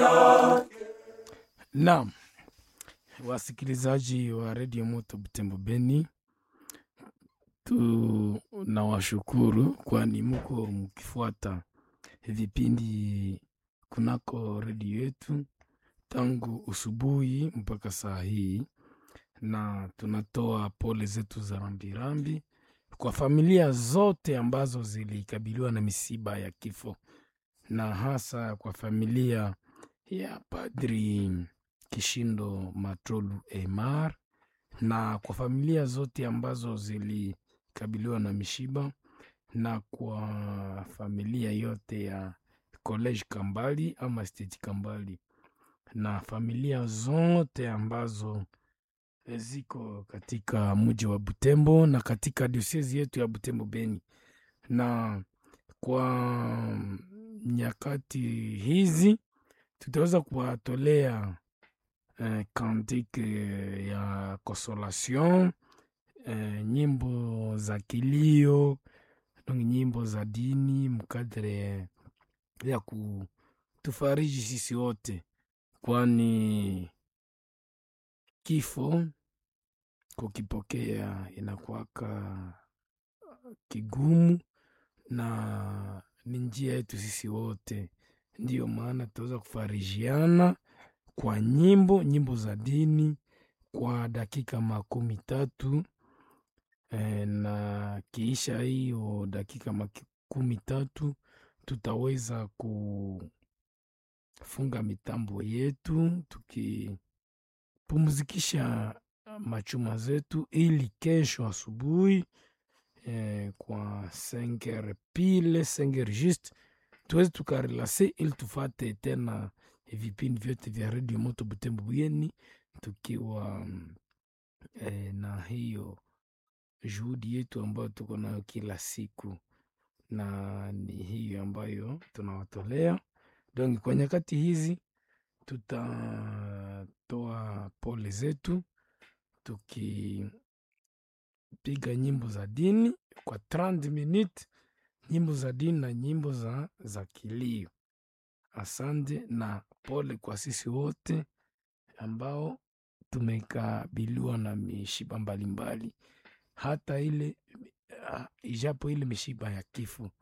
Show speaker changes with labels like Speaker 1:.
Speaker 1: Naam, wasikilizaji wa redio Moto Butembo Beni, tunawashukuru kwani muko mkifuata vipindi kunako redio yetu tangu usubuhi mpaka saa hii, na tunatoa pole zetu za rambirambi kwa familia zote ambazo zilikabiliwa na misiba ya kifo, na hasa kwa familia ya Padri Kishindo Matrolu Emar na kwa familia zote ambazo zilikabiliwa na mishiba na kwa familia yote ya College Kambali ama State Kambali na familia zote ambazo ziko katika mji wa Butembo na katika diosezi yetu ya Butembo Beni. Na kwa nyakati hizi tutaweza kuwatolea eh, kantike ya consolation eh, nyimbo za kilio donc nyimbo za dini mkadre ya kutufariji sisi wote, kwani kifo kukipokea inakuwaka kigumu na ni njia yetu sisi wote. Ndiyo maana tutaweza kufarijiana kwa nyimbo nyimbo za dini kwa dakika makumi tatu e, na kiisha hiyo dakika makumi tatu tutaweza kufunga mitambo yetu tukipumzikisha machuma zetu ili kesho asubuhi eh, kwa senger pile senger juste tuweze tukarelase ili tufate tena vipindi vyote vya redio moto Butembo Buyeni tukiwa eh, na hiyo juhudi yetu ambayo tuko nayo kila siku, na ni hiyo ambayo tunawatolea donc. Kwa nyakati hizi tutatoa pole zetu tukipiga nyimbo za dini kwa 30 minutes, nyimbo za dini na nyimbo za, za kilio. Asante na pole kwa sisi wote ambao tumekabiliwa na mishiba mbalimbali, hata ile uh, ijapo ile mishiba ya kifo,